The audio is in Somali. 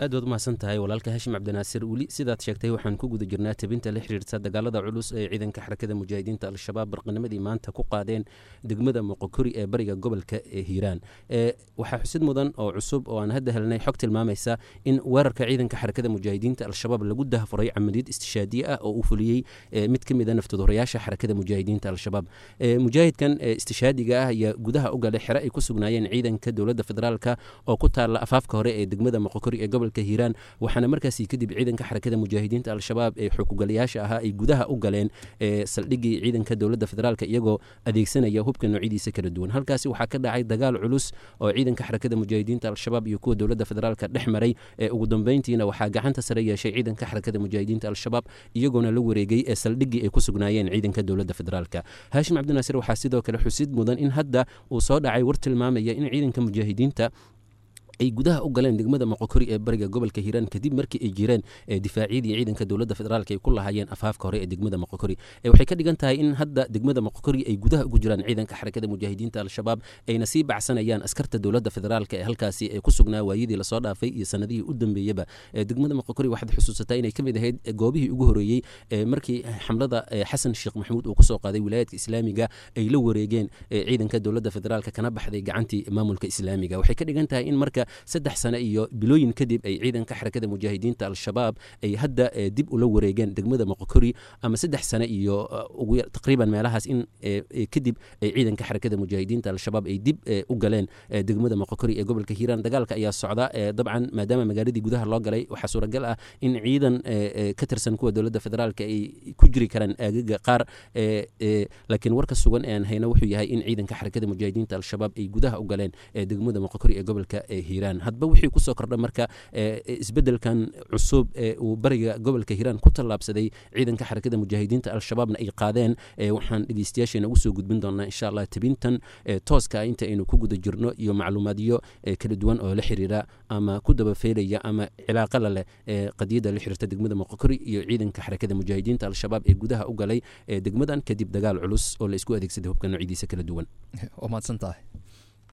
aad waad umahadsan tahay walaalka hashim cabdinaasir weli sidaad sheegtay waxaan ku guda jirnaa tabinta la xiriirta dagaalada culus ee ciidanka xarakada mujaahidiinta al-shabaab barqanimadii maanta ku qaadeen degmada moqokori ee bariga gobolka ee hiiraan waxaa xusid mudan oo cusub oo aan hadda helnay xog tilmaamaysa in weerarka ciidanka xarakada mujaahidiinta al-shabaab lagu dahafuray camaliyad istishaadiye ah oo uu fuliyey mid ka mida naftadorayaasha xarakada mujaahidiinta al-shabaab mujaahidkan istishaadiga ah ayaa gudaha u galay xere ay ku sugnaayeen ciidanka dowladda federaalka oo ku taalla afaafka hore ee degmada moqokori ee gobolka hiiraan waxaana markaasi kadib ciidanka xarakada mujaahidiinta al-shabaab ee xukugalayaasha ahaa ay gudaha u galeen saldhigii ciidanka dowladda federaalka iyagoo adeegsanaya hubka noocyadiisa kala duwan halkaasi waxaa ka dhacay dagaal culus oo ciidanka xarakada mujaahidiinta al-shabaab iyo kuwa dowladda federaalka dhex maray ugu dambeyntiina waxaa gacanta sare yeeshay ciidanka xarakada mujaahidiinta al-shabaab iyagoona la wareegay ee saldhigii ay ku sugnaayeen ciidanka dowladda federaalka haashim cabdinaasir waxaa sidoo kale xusid mudan in hadda uu soo dhacay war tilmaamaya in ciidanka mujaahidiinta ay gudaha u galeen degmada moqokori ee bariga gobolka hiiraan kadib markii ay jireen difaacyadii ciidanka dowladda federaalk ay ku lahaayeen afaafka hore ee degmada moqokori waxay ka dhigan tahay in hadda degmada moqokori ay gudaha ugu jiraan ciidanka xarakada mujaahidiinta al-shabaab ayna sii bacsanayaan askarta dowladda federaalk ee halkaasi ku sugnaa waayadii lasoo dhaafay iyo sanadihii u dambeeyaba degmada moqokori waxaad xusuusataa inay kamid ahayd goobihii ugu horeeyey markii xamlada xasan sheekh maxamuud uu kusoo qaaday wilaayadka islaamiga ay la wareegeen ciidanka dowladda federaalk kana baxday gacantii maamulka islaamiga waxay ka dhigan tahay in marka saddex sane iyo bilooyin kadib ay ciidanka xarakada mujaahidiinta al-shabaab ay hadda dib ula wareegeen degmada moqokori ama saddex sane iyo taqriiban meelahaas in kadib ay ciidanka xarakada mujaahidiinta al-shabaab ay dib u galeen degmada moqokori ee gobolka hiiraan dagaalka ayaa socda dabcan maadaama magaaladii gudaha loo galay waxaa suuragal ah in ciidan ka tirsan kuwa dowladda federaalk ay ku jiri karaan aagaga qaar laakiin warka sugan ee aan hayno wuxuu yahay in ciidanka xarakada mujaahidiinta al-shabaab ay gudaha u galeen degmada moqokori ee gobolka hiiraan hadba wixii kusoo kordha marka isbedelkan cusub ee uu bariga gobolka hiiraan ku tallaabsaday ciidanka xarakada mujaahidiinta al-shabaabna ay qaadeen waxaan dhegeystayaasheena ugu soo gudbin doonaa insha allah tebintan tooska ah inta aynu ku guda jirno iyo macluumaadyo kala duwan oo la xiriira ama ku dabafeelaya ama cilaaqa la leh qadiyadda la xiriirta degmada moqokori iyo ciidanka xarakada mujaahidiinta al-shabaab ee gudaha u galay degmadan kadib dagaal culus oo la isku adeegsaday hubka noocyadiisa kala duwan waa mahadsan tahay